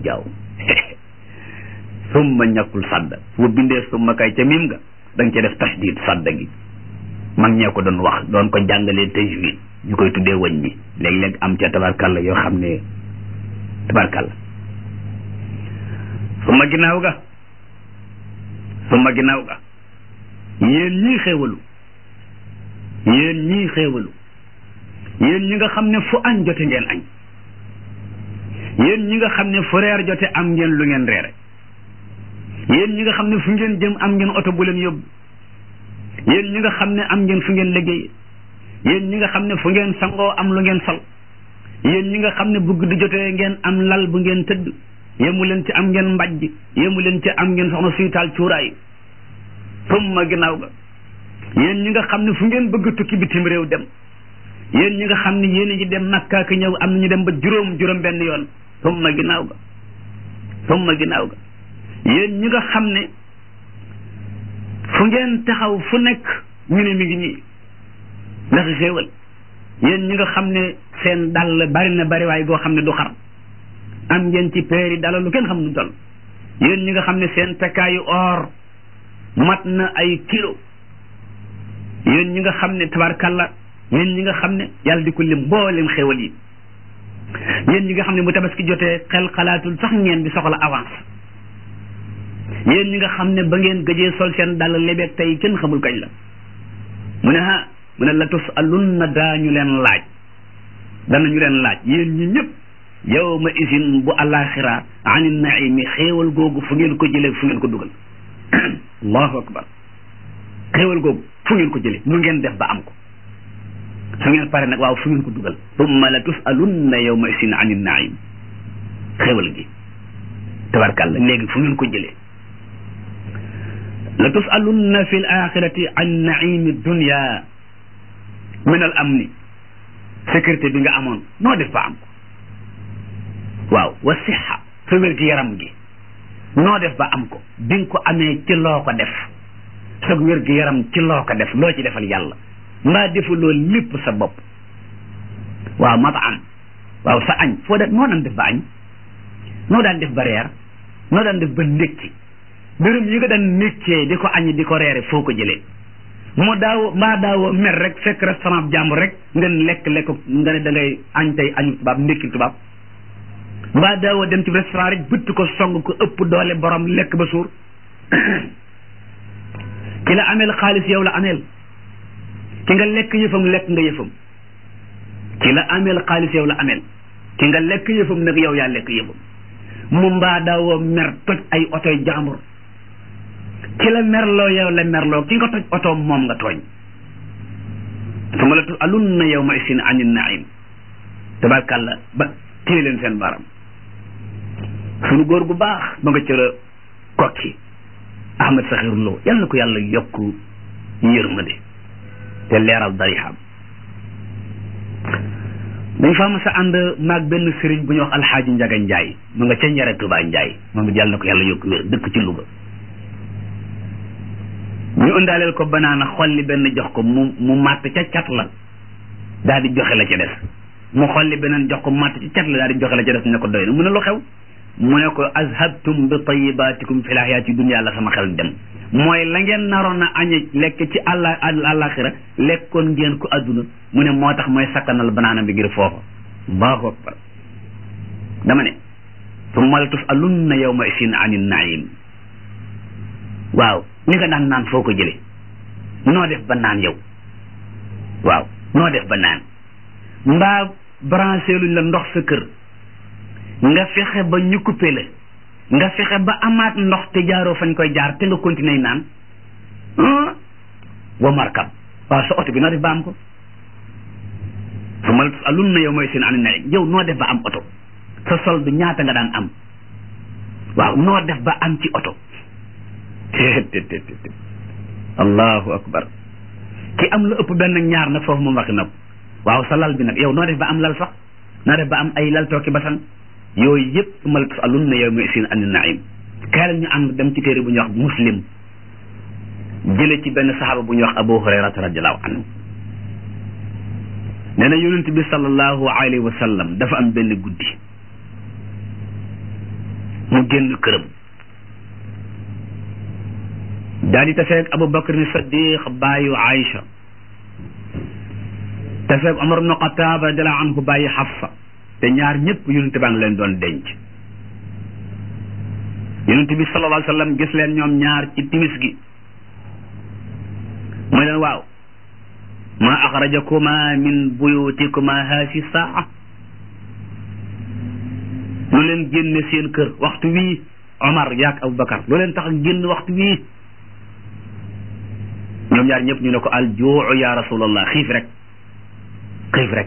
jaaw summa ñàkkul sadda bu bindee summa kay ca mim nga da nga ca def tasdid sadda gi mag ñee ko doon wax doon ko jàngalee tajwid ñu koy tuddee wañ ñi léeg-léeg am ca tabarkalla yoo xam ne tabarkalla summa ginnaaw ga summa ginnaaw ga yéen ñii xéewalu yéen ñii xéewalu yéen ñi nga xam ne fu añ jote ngeen añ yéen ñi nga xam ne fu reer jote am ngeen lu ngeen reere yéen ñi nga xam ne fu ngeen jëm am ngeen oto bu leen yóbbu yéen ñi nga xam ne am ngeen fu ngeen liggéey yéen ñi nga xam ne fu ngeen sangoo am lu ngeen sol yéen ñi nga xam ne bu guddi jotee ngeen am lal bu ngeen tëdd yemu leen ci am ngeen mbajj yemu leen ci am ngeen soxna suy taal cuuraay summa ginnaaw ga yéen ñi nga xam ne fu ngeen bëgg tukki bitim réew dem yéen ñi nga xam ne yéen a ngi dem Makka ak ñëw am nañu dem ba juróom juróom benn yoon summa ginnaaw ga summa ginnaaw ga yéen ñi nga xam ne fu ngeen taxaw fu nekk ñu ne mi ngi nii ndax xéewal yéen ñi nga xam ne seen dàll bari na bari waay goo xam ne du xar am ngeen ci peeri dala lu kenn xam nu toll yéen ñi nga xam ne seen takkaayu or mat na ay kilo yéen ñi nga xam ne tabarkalla yéen ñi nga xam ne yàlla di ko lim mboolem xéewal yi yéen ñi nga xam ne bu tabaski jotee xel xalaatul sax ngeen di soxla avance yéen ñi nga xam ne ba ngeen gëjee sol seen dàll lebeeg tey kenn xamul kañ la mu ne ha mu ne la tus alunna daañu leen laaj danañu leen laaj yéen ñi ñëpp yawma isin bu alaxira ani naimi xéewal googu fu ngeen ko jëlee fu ngeen ko dugal allahu akbar xéewal googu fu ngeen ko jëlee nu ngeen def ba am ko su ngeen pare nag waaw fu ngeen ko dugal tumma la tusalunna yawma isin ani naim xéewal gi tabarkàlla léegi fu ngeen ko jëlee la tusalunna fi l axirati an naimi dunia min al amni sécurité bi nga amoon noo def ba am ko waaw wa sixa sa wér gi yaram gi noo def ba am ko bi nga ko amee ci loo ko def sa wér gi yaram ci loo ko def loo ci defal yàlla mbaa defu loolu lépp sa bopp waaw mata am waaw sa añ foo def noo daan def ba añ noo daan def ba reer noo daan def ba ndékki dërëm yi nga daan ndékkee di ko añ di ko reere foo ko jëlee moo daaw maa daawoo mer rek fekk restaurant jàmbur rek ngeen lekk lekk nga ne da ngay añ tey añu tubaab ndékki tubaab mbaa daawoo dem ci restaurant rek bëtt ko song ko ëpp doole borom lekk ba suur ki la ameel xaalis yow la ameel ki nga lekk yëfam lekk nga yëfam ki la ameel xaalis yow la ameel ki nga lekk yëfam nag yow yaa lekk yëfam mu mbaa daawoo mer toj ay otoy jàmbur ki la merloo yow la merloo ki nga toj otoom moom nga tooñ su ma la tu alun na yow ma isin anin naim tabarkàlla ba téye leen seen baram sunu góor gu baax ba nga cëra kokki ahmad saxir lo yal na ko yàlla yokk yërmande te leeral darixam dañ fa ma sa ànd maag benn sëriñ bu ñuy wax alxaaji njaga njaay mu nga ca njare tubaa njaay moom it yàlla na ko yàlla yokk wér dëkk ci Louga ñu ëndaaleel ko banaana xolli benn jox ko mu mu màtt ca cat la daal di joxe la ca des mu xolli beneen jox ko màtt ca cat la daal di joxe la ca des ne ko doy na mu ne lu xew mu ne ko azhabtum bi tayibatikum fi laxyaati dunya la sama xel dem mooy la ngeen naroon a añe lekk ci àlla àllaxira lekkoon ngeen ko adduna mu ne moo tax mooy sakkanal banaana bi ngir foofa allahu akbar dama ne summa la tusalunna yawma isin ani naim waaw li nga daan naan foo ko jële noo def ba naan yow waaw noo def ba naan mbaa branché luñ la ndox sa kër nga fexe ba ñu coupé la nga fexe ba amaat ndox te jaaroo fañ koy jaar te nga continuer naan wa markab waaw sa oto bi noo def ba am ko su ma alun na yow mooy seen ani naim yow noo def ba am oto sa solde ñaata nga daan am waaw noo def ba am ci oto allahu akbar ki am lu ëpp benn ñaar nag foofu moom waxi nag waaw sa lal bi nag yow noo def ba am lal sax noo def ba am ay lal tooki basan yooyu yëpp su ma la tusalun na yow mooy seen ani naim kaay la ñu ànd dem ci téere bu ñuy wax muslim jële ci benn saxaaba bu ñuy wax abu hurayrata radiallahu anhu nee na yonent bi sallallahu alayhi wa sallam dafa am benn guddi mu génn këram daal di taseeg Abu Bakr ni Saddiq bàyyu Aïcha taseeg Omar ibn Xataab radiyallahu anhu bàyyi Xafsa te ñaar ñëpp yonent baa ngi leen doon denc yonent bi sallallahu alayhi wa sallam gis leen ñoom ñaar ci timis gi mooy leen waaw ma axrajakuma min buyutikuma haasi saa lu leen génne seen kër waxtu wii Omar yaak Aboubacar lu leen tax génn waxtu wii ñoom ñaar ñëpp ñu ne ko al juu ya rasulallah xiif rek xiif rek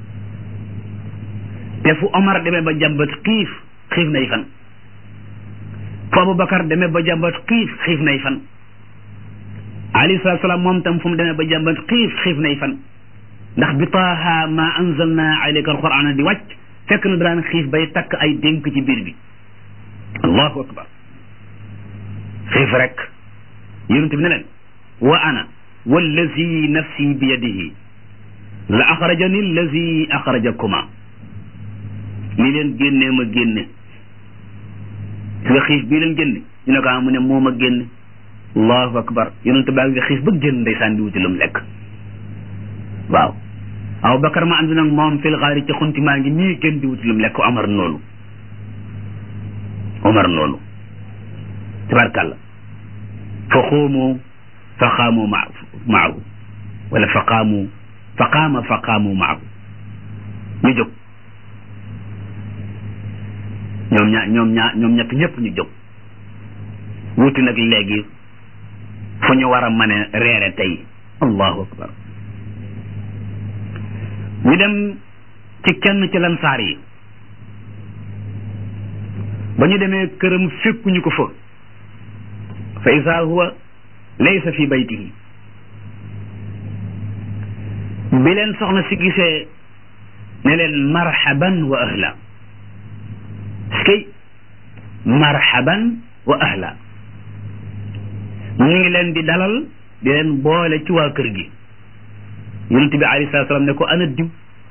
te fu Omar demee ba jàmbat xiif xiif nay fan fu Aboubacar demee ba jàmbat xiif xiif nay fan alayhi salaatu salaam moom tam fu mu demee ba jàmbat xiif xiif nay fan ndax bi taaha ma anzalna alayka alqur'ana di wàcc fekk na daan xiif bay takk ay dénk ci biir bi allahu akbar xiif rek yonent bi ne leen wa ana wallazi nafsi bi yadihi la axrajani allazi axrajakuma li leen génnee ma génne si nga xiif bii leen génne ñu ne ko mu ne moo ma génne allahu akbar yonent baa ngi xiif ba génn ndeysaan di wuti lu mu lekk waaw aw bakar ma ànd nag moom fil xaari ci xunti maa ngi nii génn di wuti lu mu lekk omar noonu omar noonu tabarkàlla fa xuumu fa xaamu ma maahu wala fa qaamu fa qaama fa qaamu maahu ñu jóg ñoom ñaa ñoom ñaa ñoom ñett ñëpp ñu jóg wuti nag léegi fu ñu war a mën a reere tey allahu akbar ñu dem ci kenn ci lansaar yi ba ñu demee këram fekkuñu ko fa fa isa huwa laysa fi baytihi bi leen soxna si gisee ne leen marhaban wa ahla skay marhaban wa ahla mu ngi leen di dalal di leen boole ci waa kër gi yonent bi alayhi salaatu salaam ne ko ana diw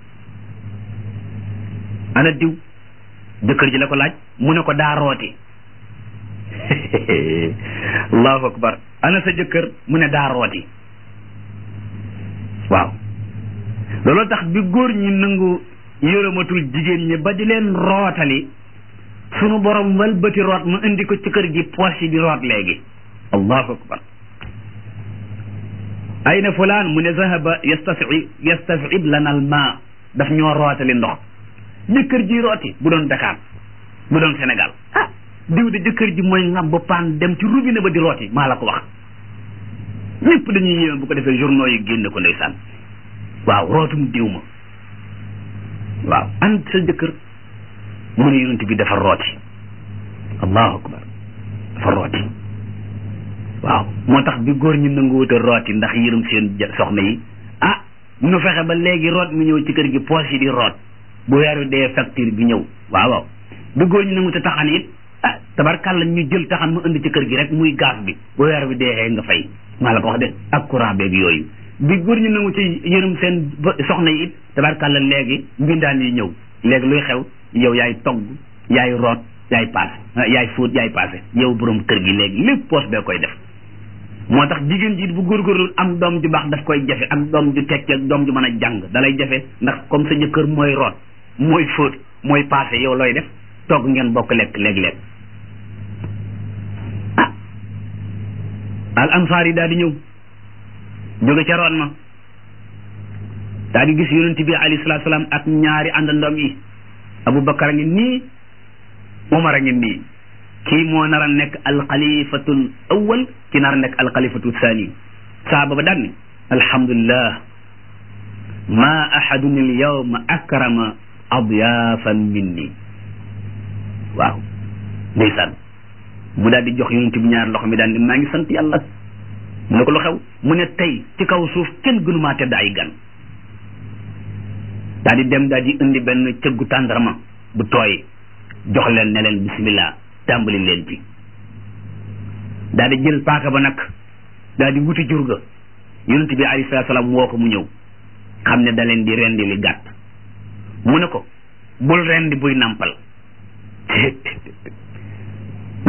ana diw jëkkër ji la ko laaj mu ne ko daa rooti allahu akbar ana sa jëkkër mu ne daa rooti waaw looloo tax bi góor ñi nangu yërëmatul jigéen ñi ba di leen rootali sunu borom walbati root mu indi ko ci kër gi poche yi di root léegi allahu akbar ayna fulaan mu ne zahaba yastafi yastafib lana al ma daf ñoo rootali ndox jëkkër ji rooti bu doon Dakar bu doon Sénégal ah diw de jëkkër ji mooy ngam ba paan dem ci robinet ba di rooti maa la ko wax ñëpp dañuy yéeme bu ko defee journaux yi génne ko ndeysaan waaw rootum diw ma waaw an sa jëkkër mu ne yonent bi dafa rooti allahu akbar dafa rooti waaw moo tax bi góor ñi nanguwuta rooti ndax yërëm seen soxna yi ah ñu fexe ba léegi root mi ñëw ci kër gi poche yi di root bu weeru dee facture bi ñëw waaw waaw bi góor ñi nanguwuta taxan it ah tabarkàlla ñu jël taxan mu indi ci kër gi rek muy gaz bi bu weer bi dee nga fay maa la ko wax de ak courant beeg yooyu bi góor ñi nangu ci yërëm seen soxna yi it tabarkàlla léegi mbindaan yi ñëw léegi luy xew yow yaay togg yaay root yaay paase yaay fóot yaay paase yow borom kër gi léegi lépp poche bee koy def moo tax jigéen ji bu góorgóorlu am doom ju baax daf koy jafe ak doom ju tekki ak doom ju mën a jàng dalay jafe ndax comme sa jëkkër mooy root mooy fóot mooy paase yow looy def togg ngeen bokk lekk léeg-léeg ah al ansaar yi daal di ñëw jóge ca root ma daal di gis yonent bi alayhi salaatu salaam ak ñaari àndandoom yi Aboubacar a ngi nii Umar a ngi nii kii moo nar a nekk alxalifatul awal ki nar a nekk alxalifatul thani saaba ba daan ni alhamdulillah ma ahadun al yawma akrama adyafan minni waaw ndeysaan mu daal di jox yonent bi ñaar loxo mi daan ni maa ngi sant yàlla mu ne ko lu xew mu ne tey ci kaw suuf kenn gënumaa tedd ay gan daal di dem daal di indi benn cëggu tàndarma bu tooy jox leen ne leen bismillah tàmbali leen ci daal di jël paaka ba nag daal di wuti jur ga yonent bi alayhi salaatu salaam woo ko mu ñëw xam ne da leen di rendi li gàtt mu ne ko bul rendi buy nampal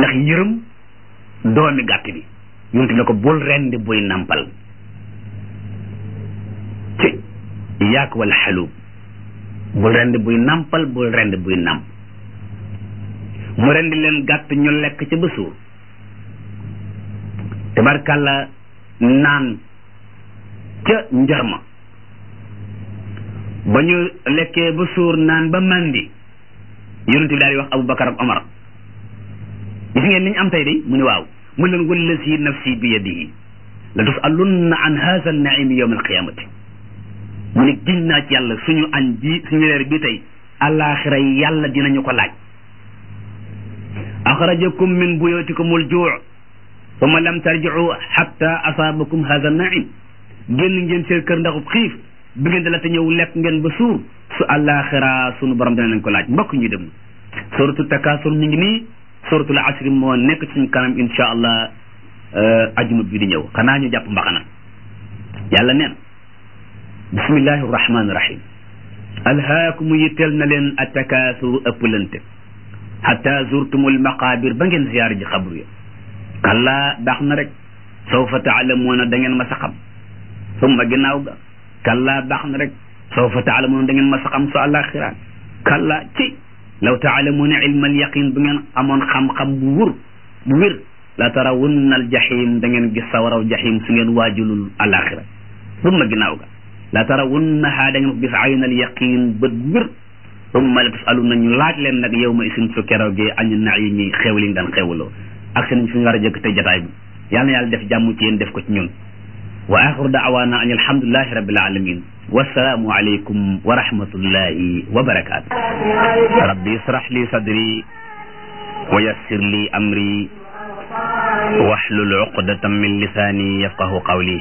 ndax yërëm doomi gàtt bi yonent ne ko bul rendi buy nampal ci yaak wal xalub bul rendi buy nampal bul rendi buy namp mu rendi leen gàtt ñu lekk ca ba suur tabarkàlla naan ca njarma ba ñu lekkee ba suur naan ba mandi yonent bi daal di wax Aboubacar ak Omar gis ngeen li ñu am tey de mu ne waaw mu leen wallazi nafsi bi yadihi la tusalunna an haza naimi yawm alqiyamati mu ne giñ naa ci yàlla suñu añ bi suñu reer bi tey alaxira yàlla dinañu ko laaj axrajakum min buyutikum aljuu summa lam tarjicu xatta asaabakum haza naim génn ngeen seen kër ndaxub xiif bi ngeen dala te ñëw lekk ngeen ba suur su alaxira suñu borom dina leen ko laaj mbokk ñu dem suratul takasur mi ngi nii suratul asri moo nekk suñu kanam insha allah ajuma bi di ñëw xanaa ñu jàpp mbaxana yàlla neen bismillahi rahmani rahim alhaakumu yitteel na leen attakasuru ëpplante hatta zurtumul maqabir ba ngeen ziyaar ji xabru ya kalla baax na rek sawfa taalamuuna da ngeen ma sa xam summa ginnaaw ga kalla baax na rek sawfa taalamuuna da ngeen ma sa xam su àlaxira kalla ci law taalamuuna ilma alyaqin bu ngeen amoon xam-xam bu wur bu wér la tarawunna aljahim da ngeen gis sawaraw jahim su ngeen waajulul alaxira summa ginnaaw ga la tarawunnaha da ngeen ko gis aynal yaqin bët bu wér summa la tusaluna ñu laaj leen nag yow ma isin su keroogee añu naimi xew li nga daan xewloo ak seen fi ñu war a jëkk te jataay bi yàlla na yàlla def jàmm ci yéen def ko ci ñun wa axiru daawaana an alhamdulilahi rabbil alamin wasalaamu aleykum wa rahmatullahi wa barakaatu rabbi israh li sadri wa yassir li amri wahlul uqdatan min lisaani yafqahu qawli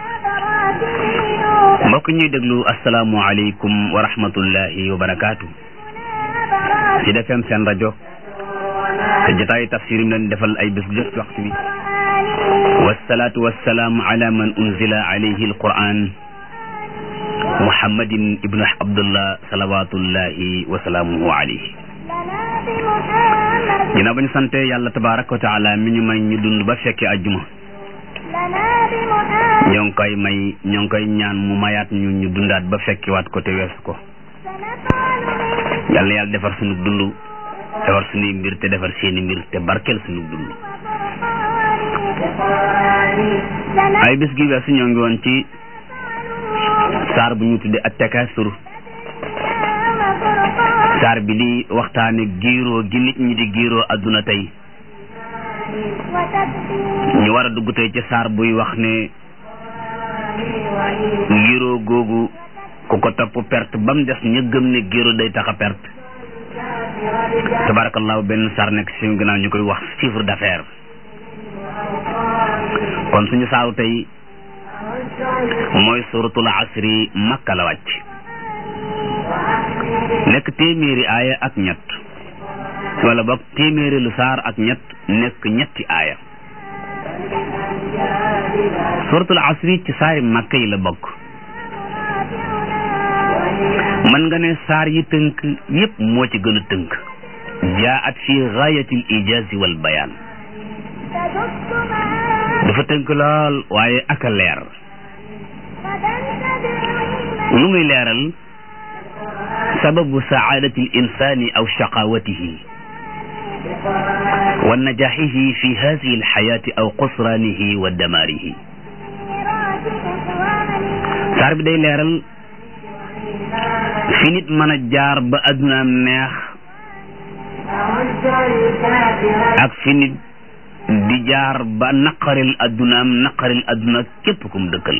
mbokk ñuy déglu asalaamu aleykum wa rahmatullahi wa barakaatu ci defem seen rajo te jotaayu tafsir yi leen defal ay bés bu jot waxtu bi wasalaatu wasalaamu ala man unzila alayhi alquran muhammadin ibnu abdullah salawatullahi wa salaamuhu alayhi ginnaaw ba ñu sante yàlla tabaraka wa taala mi ñu may ñu dund ba fekke ajjuma ñoo ngi koy may ñoo ngi koy ñaan mu mayaat ñu ñu dundaat ba fekkiwaat ko te weesu ko yàlla na yàlla defar sunu dund defar sunuy mbir te defar seeni mbir te barkeel sunu dund ay bés gi weesu ñoo ngi woon ci saar bu ñu tudde at-takaasur saar bi di waxtaane giiroo gi nit ñi di giiroo adduna tey ñu war a dugg tey ci saar buy wax ne giiroo googu ku ko topp perte ba mu des ñu gëm ne giiroo day tax a perte tabarakallahu benn saar nekk si ginnaaw ñu koy wax chiffre d'affaires kon suñu saaru tey mooy suratul asri makka la wàcc nekk téeméeri aaya ak ñett wala boog téeméeri lu saar ak ñett nekk ñetti aaya suratul asri ci saari makka yi la bokk mën nga ne saar yi tënk yépp moo ci gën a tënk jaat fi gaayatil ijazi wal bayaan dafa tënk lool waaye ak a leer lu muy leeral sababu saadati l insani aw shaqawatihi wa najaxihi fi hadihi alxayaati aw qusraanihi wa damaarihi saar bi day leeral fi nit mën a jaar ba addunaam neex ak fi nit di jaar ba naqaril addunaam naqaril adduna képp kum dëkkal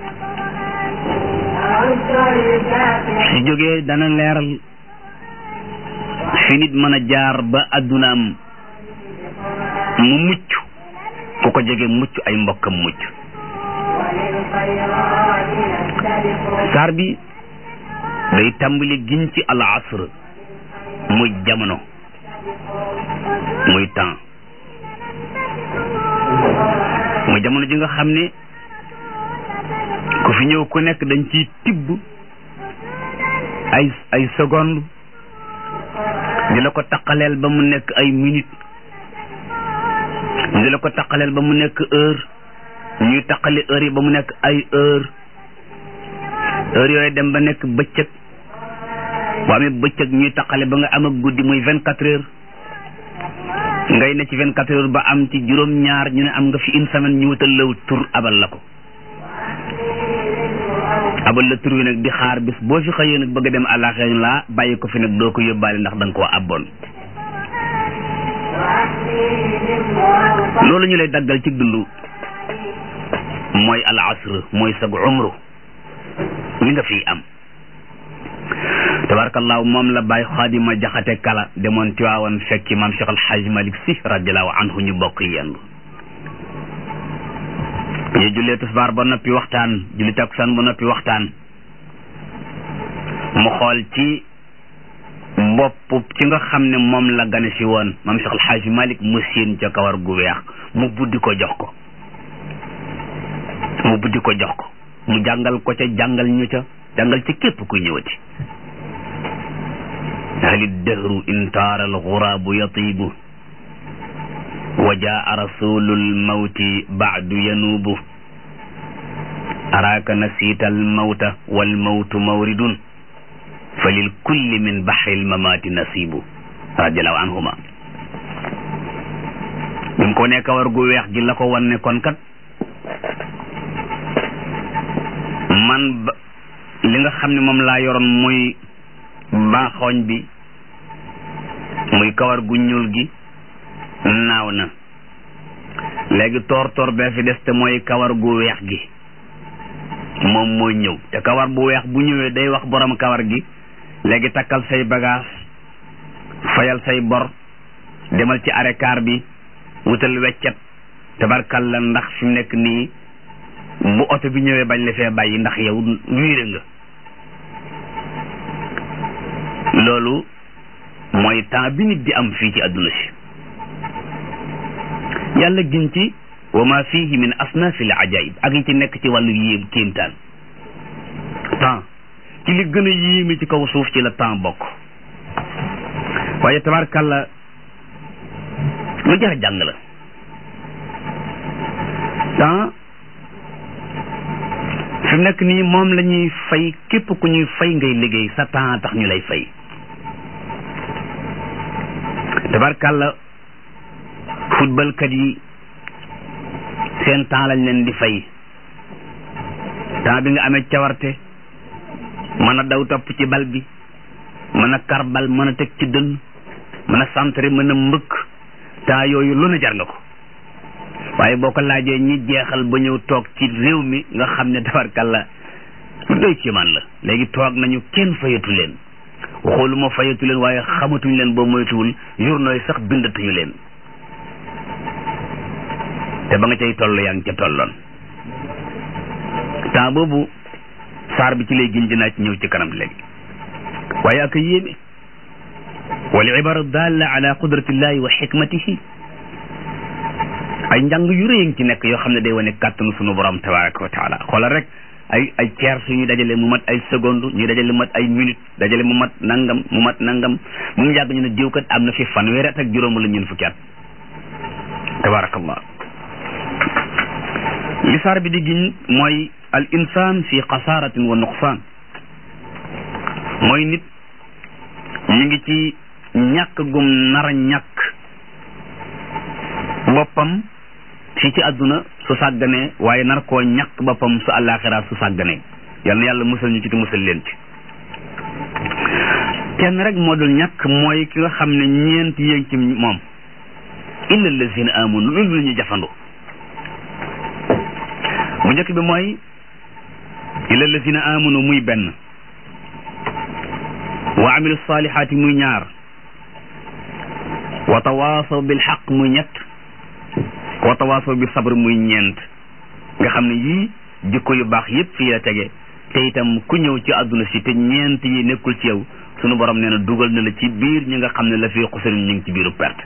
su jógee dana leeral fi nit mën a jaar ba addunaam mu mucc ku ko jege mucc ay mbokkam mucc saar bi day tàmbali giñ ci al asr muy jamono muy temps muy jamono ji nga xam ne ku fi ñëw ku nekk dañ ciy tibb ay ay seconde di la ko taqaleel ba mu nekk ay minute ñu la ko taqaleel ba mu nekk heure ñuy taqali heure yi ba mu nekk ay heure heure yooyu dem ba nekk bëccëg bu amee bëccëg ñuy taqale ba nga am ak guddi muy vingt quatre heures ngay ne ci vingt quatre heures ba am ci juróom-ñaar ñu ne am nga fi une semaine ñu wutal law tur abal la ko abal la tur wi nag di xaar bis boo fi xëyee nag bëgg a dem àllaaxira laa bàyyi ko fi nag doo ko yóbbaale ndax da nga koo abboon loolu ñu lay daggal ci dund mooy al asr mooy sag umru li nga fi am tabarakallahu moom la bàyyi xaadima jaxate kala demoon tiwaawan fekki maam Cheikh Alxaaj Malik Si radiallahu anhu ñu bokk yendu ñu jullee tisbaar ba noppi waxtaan julli takkusaan ba noppi waxtaan mu xool ci bopp ci nga xam ne moom la gane si woon maam Cheikh Alxaaj Malik mu séen ca kawar gu weex mu buddi ko jox ko mu buddi ko jox ko mu jàngal ko ca jàngal ñu ca jàngal ci képp kuy ñëwati hali dahru in taara alxuraabu yatiibu wa jaa rasulu lmawti baadu yanuubu araaka nasiita almawta walmawtu mawridun fa lilkulli min baxri lmamaati nasiibu radiallahu anhuma bi mu ko ne kawar gu weex gi la ko wan ne kon kat man ba li nga xam ne moom laa yoroon muy baaxooñ bi muy kawar gu ñuul gi naaw na léegi toor toor bee fi des te mooy kawar gu weex gi moom mooy ñëw te kawar bu weex bu ñëwee day wax borom kawar gi léegi takkal say bagage fayal say bor demal ci arekaar bi wutal weccet tabarkal la ndax fi mu nekk nii bu oto bi ñëwee bañ la fee bàyyi ndax yow wiire nga loolu mooy temps bi nit di am fii ci àdduna si yàlla gin ci wa ma fihi min asnafil ajaib ak yi ci nekk ci wàllu yéem kéemtaan temps ci li gën a yéeme ci kaw suuf ci la temps bokk waaye tabarkalla lu jar a jàng la temps fi mu nekk nii moom la ñuy fay képp ku ñuy fay ngay liggéey sa temps tax ñu lay fay tabarkàlla footballkat yi seen temps lañ leen di fay temps bi nga amee cawarte mën a daw topp ci bal bi mën a kar bal mën a teg ci dënn mën a centre mën a mbëkk temps yooyu lu ne jar nga ko waaye boo ko laajee ñi jeexal ba ñëw toog ci réew mi nga xam ne tabarkàlla lu doy kéemaan la léegi toog nañu kenn fayatu leen waxooluma fayatu leen waaye xamatuñ leen boo moytuwul journaux yi sax bindatuñu leen te ba nga cay toll yaa ngi ca tolloon temps boobu saar bi ci lay gin dinaa ci ñëw ci kanam léegi waaye ak yéeme wal ibara dalla ala qudratillahi wa xikmatihi ay njàng yu rëy ngi ci nekk yoo xam ne day wane kàttanu sunu borom tabaraka wa taala xoolal rek ay ay ceer suñuy dajale mu mat ay seconde ñuy dajale mu mat ay minute dajale mu mat nangam mu mat nangam mu ngi yàgg ñu ne diw kat am na fi fanweeri at ak juróom la ñun fukki at tabarakallah li saar bi di giñ mooy al insan fi xasaaratin wa nuqsaan mooy nit ñu ngi ci ñàkk gum nar a ñàkk boppam fii ci àdduna su sàgganee waaye nar koo ñàkk boppam su àllaaxira su sàgganee yal na yàlla musal ñu ci te musal leen ci kenn rek moo dul ñàkk mooy ki nga xam ne ñeent yéen ci moom illa allazina amanu lu lu ñu jafandu bu njëkk bi mooy illa allazina amanu muy benn wa amilu salihaati muy ñaar wa tawaasaw bil xaq muy ñett wa tawaasaw bi sabr muy ñeent nga xam ne yii jikko yu baax yépp fii la tege te itam ku ñëw ci àdduna si te ñeent yi nekkul ci yow sunu borom nee na dugal na la ci biir ñi nga xam ne la fii xusarin ñu ngi ci biiru perte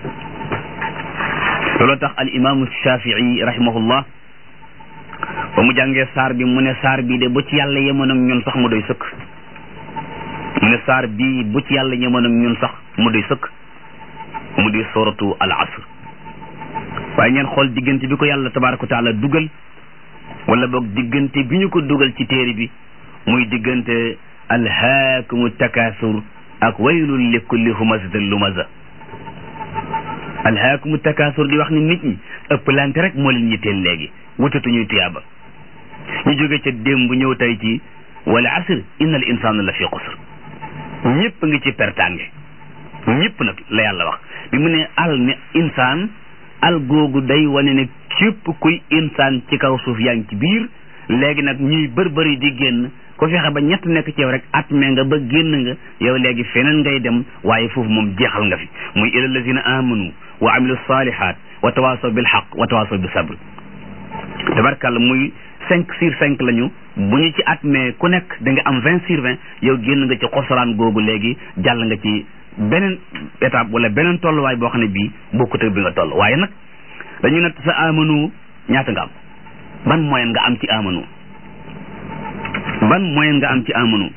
loolu tax al imaamu shafii rahimahullah ba mu jàngee saar bi mu ne saar bii de bu ci yàlla yemoon ak ñun sax mu doy sëkk mu ne saar bii bu ci yàlla yemoon ak ñun sax mu doy sëkk mu di suratu al asr waaye ngeen xool diggante bi ko yàlla tabaraka wa taala dugal wala boog diggante bi ñu ko dugal ci téere bi muy diggante alhaakumu takaasur ak waylun li kulli humazatin lumaza alhaakumu takaasur di wax ni nit ñi ëpplante rek moo leen yitteel léegi wutatuñuy tuyaaba ñu jóge ca démb ñëw tey ci wala asr inna al insana la fi xusr ñëpp ngi ci pertange ñëpp nag la yàlla wax bi mu ne al ne insaan al googu day wane ne képp kuy insaan ci kaw suuf yaa ngi ci biir léegi nag ñuy bërbëri di génn ko fexe ba ñett nekk ci yow rek at me nga ba génn nga yow léegi feneen ngay dem waaye foofu moom jeexal nga fi muy ila lazina amanu wa amilu salihat wa tawasaw bil haq wa tawasaw bi sabr tabarkàlla muy cinq sur cinq lañu bu ñu ci at mais ku nekk da nga am vingt sur vingt yow génn nga ci xosaraan googu léegi jàll nga ci beneen étape wala beneen tolluwaay boo xam ne bii bokkut ak bi nga toll waaye nag dañu natt sa amanu ñaata nga am ban moyen nga am ci amanu ban moyen nga am ci amanu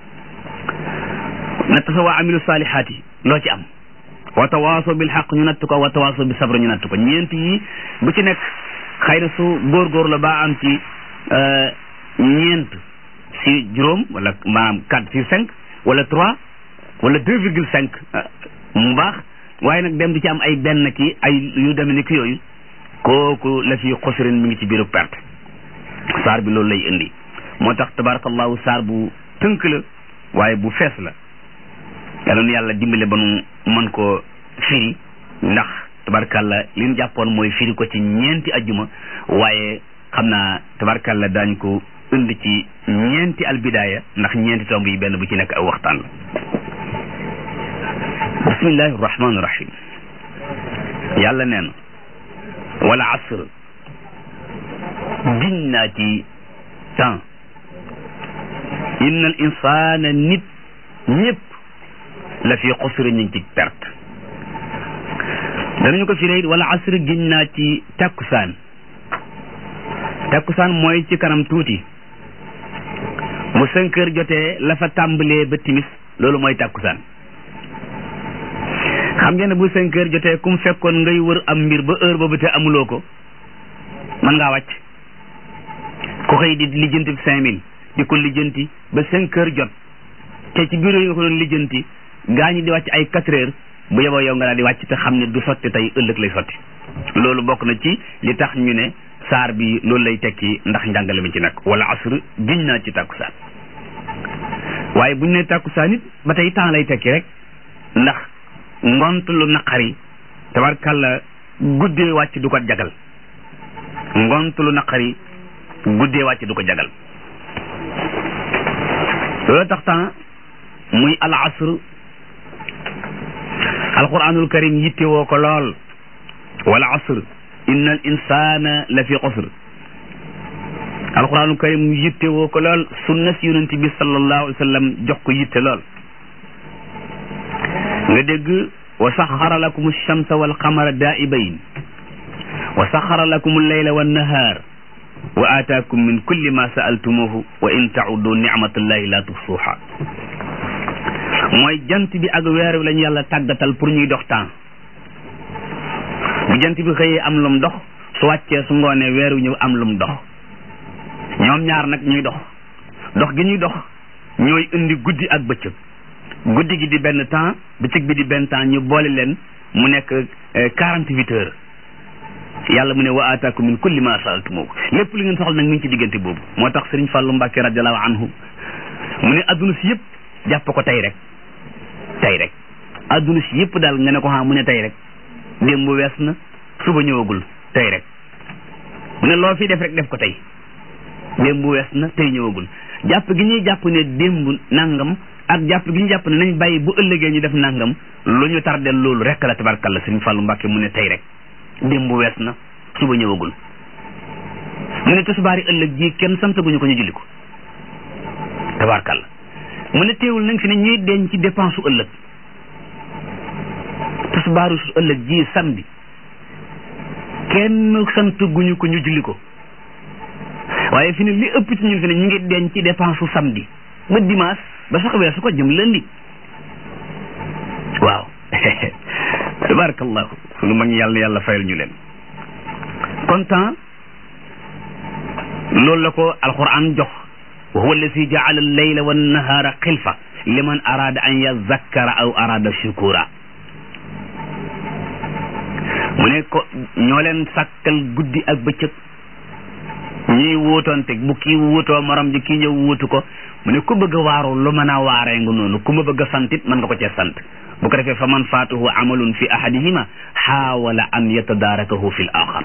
natt sa waa amilu saalihaat yi loo ci am wa tawaaso bil xaq ñu natt ko wa tawaaso bi sabra ñu natt ko ñeent yi bu ci nekk xëy na su góorgóor la baa am ci ñeent si juróom wala maanaam quatre sur cinq wala trois wala deux virgule cinq mu baax waaye nag dem di ci am ay benn ki ay yu demee ni ki yooyu kooku la fi xusrin mi ngi ci biiru perte saar bi loolu lay indi moo tax tabarakallahu saar bu tënk la waaye bu fees la yal na yàlla dimbale ba nu mën koo firi ndax tabarkalla li ñu jàppoon mooy firi ko ci ñeenti ajjuma waaye xam naa tabarkalla daañ ko indi ci ñeenti albidaaya ndax ñeenti tomb yi benn bu ci nekk ak waxtaan la bismillahi rahmaani rahim yàlla nee na wala asr giñ naa ci temps inna al insana nit ñëpp la fi xusri ñu ngi ci perte danañu ko firee wala asr giñ naa ci takkusaan takkusaan mooy ci kanam tuuti bu cinq heures jotee la fa tàmbalee ba timis loolu mooy takkusaan xam ngeen ne bu cinq heures jotee kum fekkoon ngay wër am mbir ba heure boobu te amuloo ko mën ngaa wàcc ku xëy di lijjanti cinq mille di ko lijjanti ba cinq heures jot te ci bureau yi nga ko doon lijjanti gaa ñi di wàcc ay quatre heures bu yeboo yow nga daal di wàcc te xam ne du sotti tey ëllëg lay sotti loolu bokk na ci li tax ñu ne saar bi loolu lay tekki ndax njàngale mi ci nekk wala asr giñ naa ci tàkkusaan waaye buñ ne tàkkusaan it ba tey temps lay tekki rek ndax ngont lu naqari tabarkàlla guddee wàcc du ko jagal ngont lu naqari guddee wàcc du ko jagal loolu tax temps muy al asr alquranul karim yitte woo ko lool wala asr inna al insana la fi xusr alquranul karim yitte woo ko lool sunna si yonent bi sallallahu alayhi wa sallam jox ko yitte lool nga dégg wa saxara lakum alchamsa walqamara daa'ibayn wa saxara lakum alleyla wannahaar wa aataakum min kulli ma sa'altumuhu wa in ta'uddu nicmatallahi la tuhsuha mooy jant bi ak weer wi lañu yàlla tàggatal pour ñuy dox temps bu jant bi xëyee am lum dox su wàccee su ngoonee weer wi ñëw am lum dox ñoom ñaar nag ñuy dox dox gi ñuy dox ñooy indi guddi ak bëccëg guddi gi di benn temps bëccëg bi di benn temps ñu boole leen mu nekk quarante huit heures yàlla mu ne wa aataakum min kulli ma saaltumuhu lépp li ngeen soxla nag mi ngi ci diggante boobu moo tax Sëriñ Fàllu Mbàkke radiallahu anhu mu ne adduna si yëpp jàpp ko tey rek tey rek adduna si yëpp daal nga ne ko xam mu ne tey rek démb wees na suba ñëwagul tey rek mu ne loo fi def rek def ko tey démb wees na tey ñëwagul jàpp gi ñuy jàpp ne démb nangam ak jàpp gi ñu jàpp ne nañ bàyyi bu ëllëgee ñu def nangam lu ñu tardel loolu rek la tabarkalla Sëriñ Fàllu Mbàkke mu ne tey rek démb wees na suba ñëwagul mu ne tisbaari ëllëg ji kenn santaguñu ko ñu julli ko tabarkalla mu ne teewul nañ fi ne ñuy denc ci dépense su ëllëg tisbaaru su ëllëg ji samedi kenn santaguñu ko ñu julli ko waaye fi ne li ëpp ci ñun fi ne ñu ngi denc ci dépense su samedi ba dimanche ba sax weesu ko jëm lundi waaw tabarakallahu sunu mag ñi yàlla na yàlla fayal ñu leen kon temps loolu la ko alquran jox wa huwa alladi jaala allayla wannahaara xilfa liman arada an yazakkara aw arada shukura mu ne ko ñoo leen sàkkal guddi ak bëccëg ñuy wuutoonte bu kii wuutoo morom ji kii ñëw wuutu ko mu ne ku bëgg a waaru lu mën a waaree nga noonu ku ma bëgg a sant it mën nga ko cee sant bu ko defee fa man faatuhu amalun fi ahadihima xaawala an yatadarakahu fi l axar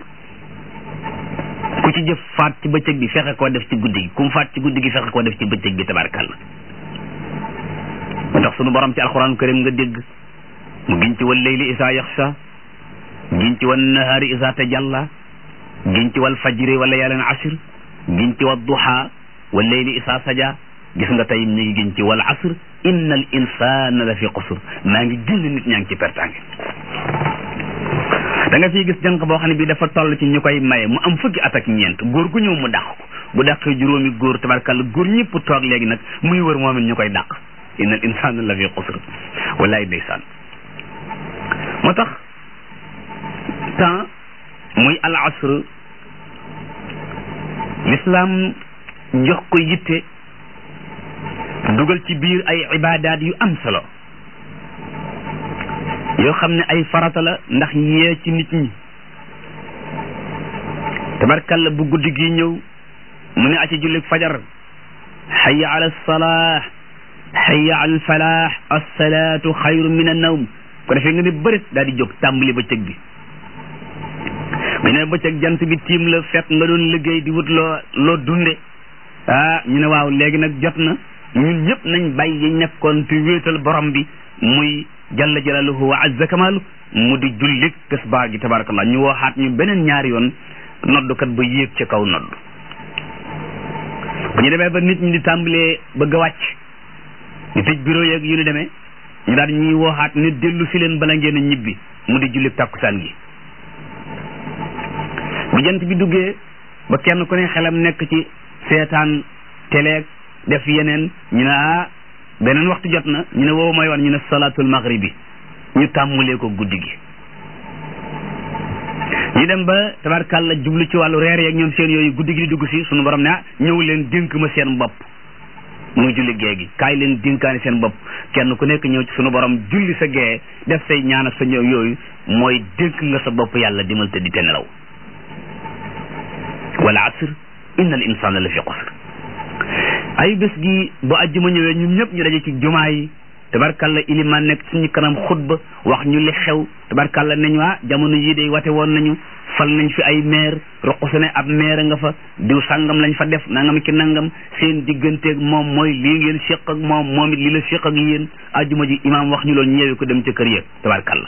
ku ci jëf faat ci bëccëg bi fexe koo def ci guddi gi ku mu faat ci guddi gi fexe koo def ci bëccëg bi tabarkalla moo tax sunu borom ci alquran karim nga dégg mu giñ ci wal leyli isa yaxsha giñ ci wan nahaari isa tajalla giñ ci wal fajri wala yàlleen ashr giñ ci wal duha wal leyli isa saja gis nga tey mi ngi giñ ci wal asr inna al insana la fi qusr maa ngi génn nit ñaa ngi ci pertange da nga fiy gis jànq boo xam ne bii dafa toll ci ñu koy maye mu am fukki at ak ñeent góor gu ñëw mu dàq ko bu dàqee juróomi góor tabarkalla góor ñëpp toog léegi nag muy wër moom it ñu koy dàq inna al insana la fi qusr wallaay ndeysaan moo tax temps muy al asr l'islam jox ko yitte dugal ci biir ay ibaadaat yu am solo yoo xam ne ay farata la ndax yee ci nit ñi tabarkalla bu guddi gi ñëw mu ne aci jullik fajar xaya ala alsalah xaya ala alfalah alsalatu xayru min annawm ko defee nga ne bërit daal di jóg tàmbali bëccëg bi bu ne bëccëg jant bi tiim la fekk nga doon liggéey di wut loo loo dunde ah ñu ne waaw léegi nag jot na ñun ñëpp nañ bàyyi yi nekkoon te wéetal borom bi muy jalla jalaluhu wa azza kamalu mu di jullik tisbaar gi tabarakallah ñu waxaat ñu beneen ñaari yoon noddukat ba yéeg ca kaw nodd bu ñu demee ba nit ñi di tàmbalee bëgg a wàcc ñu tëj bureau yeeg yu ñu demee ñu daal ñuy waxaat ne dellu si leen bala ngeen a ñibbi mu di jullik takkusaan gi bu jant bi duggee ba kenn ku ne xelam nekk ci seetaan teleeg def yeneen ñu ne ah beneen waxtu jot na ñu ne woowu mooy wan ñu ne salaatul maghribi ñu tàmmulee ko guddi gi ñu dem ba tabarkàlla jublu ci wàllu reer yeeg ñoom seen yooyu guddi gi di dugg si suñu borom ne ah ñëw leen dénk ma seen bopp muy julli gee gi kaay leen dénkaani seen bopp kenn ku nekk ñëw ci suñu borom julli sa gee def say ñaan ak sa ñëw yooyu mooy dénk nga sa bopp yàlla dimal te di te nelaw wal asr inna al insana la fi xusr ay bés gi bu àjjuma ñëwee ñun ñëpp ñu daje ci jumaa yi tabarkalla ilimaan nekk suñu kanam xutba wax ñu li xew tabarkalla ne ñu ah jamono yii de wate woon nañu fal nañ fi ay maire roq su ne ab maire nga fa diw sàngam lañ fa def nangam ki nangam seen digganteeg moom mooy lii ngeen séq ak moom moom it lii la séq ak yéen àjjuma ji imaam wax ñu loolu ñëwee ko dem ca kër ya tabarkalla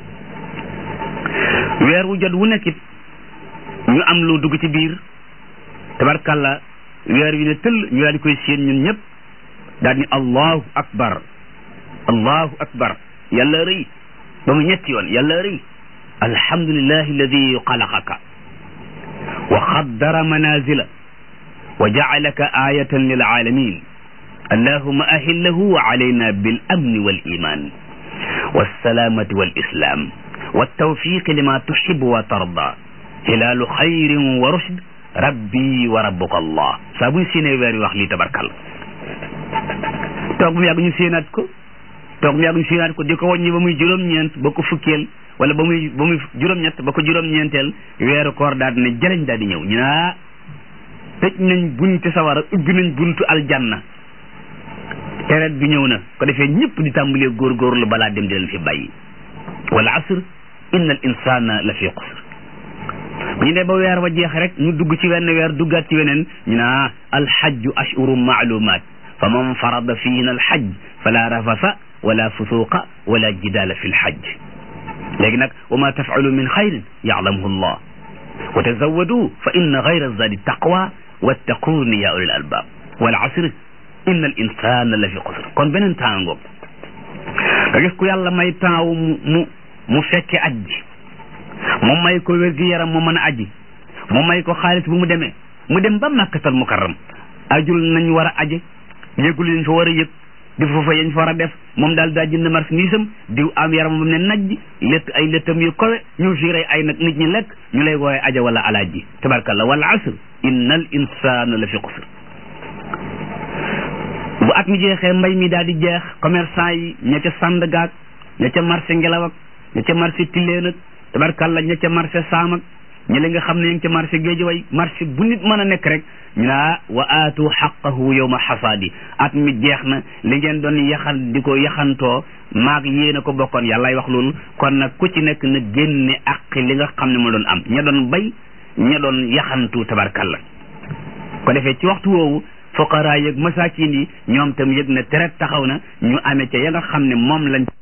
weer wu jot wu nekk it ñu am lu dugg ci biir tabarkalla weer wi ne tëll ñu daal di koy séen ñun ñëpp daal ni allahu akbar allahu akbar yàlla rëy ba mu ñetti yoon yàlla rëy alhamdulillahi alladi xalaqaka wa xaddara manazila wa jacalaka ayatan lil alamin allahuma ahillahu alayna bil amni wal iman والسلامة والإسلام والتوفيق لما تحب وترضى هلال خير ورشد rabbi wa rabbuka allah saa buñ séenee weer yi wax lii tabarkal toog mu yàgg ñu séenaat ko toog mu yàgg ñu séenaat ko di ko wàññi ba muy juróom-ñeent ba ko fukkeel wala ba muy ba muy juróom-ñett ba ko juróom-ñeenteel weeru koor daal di ne jëleñ daal di ñëw ñu naa tëj nañ bunti sawara ubbi nañ buntu aljanna tereet bi ñëw na ko defee ñëpp di tàmbalee góorgóorlu balaa dem di leen fi bàyyi wal asr inna al insana la fi xusr bu ñu dee ba weer wa jeex rek ñu dugg ci wenn weer duggaat ci weneen ñu naa alxajju ashuru maalumaat fa man farada fiina alxaj fala rafasa wala fusuqa wala jidaala fi lxajj léegi nag wa ma tafalu min xayrin yaclamuhu llah wa tazawadu fa inna gayra zadi taqwa wattaquuni ya ulil albab wal asr inna al insana la fi xusr kon beneen temps ngoog nga gis ku yàlla may temps wu mu mu mu fekke aj ji mu may ko wér gi yaram mu mën a aji mu may ko xaalis bu mu demee mu dem ba màkkatal mukarram ajul nañ war a aje yëgul liñ fa war a yëg di foofa yañ fa war a def moom daal daa jënd marchandise am diw am yaram bam ne najj létt ay léttam yu kowe ñu fiire ay nag nit ñi lekk ñu lay wooye aja wala alaaji tabarkalla wal asr inna al insana la fi xusr bu at mi jeexee mbay mi daal di jeex commerçant yi ña ca Sandaga ña ca marché ngelaw ak ña ca marché Tilleen ak tabarkalla ña ca marché Saam ak ñi li nga xam ne ñu ngi ca marché Géejawaay marché bu nit mën a nekk rek ñu naa wa aatu xaqahu yawma xasaadi at mi jeex na li ngeen doon yaxan di ko yaxantoo maag yéen a ko bokkoon yàllaay wax loolu kon nag ku ci nekk na génne ak li nga xam ne moo doon am ña doon bay ña doon yaxantu tabarkalla ko defee ci waxtu woowu fuqaraa yeeg masaakin yi ñoom tam yëg na tere taxaw na ñu amee ca ya nga xam ne moom lañ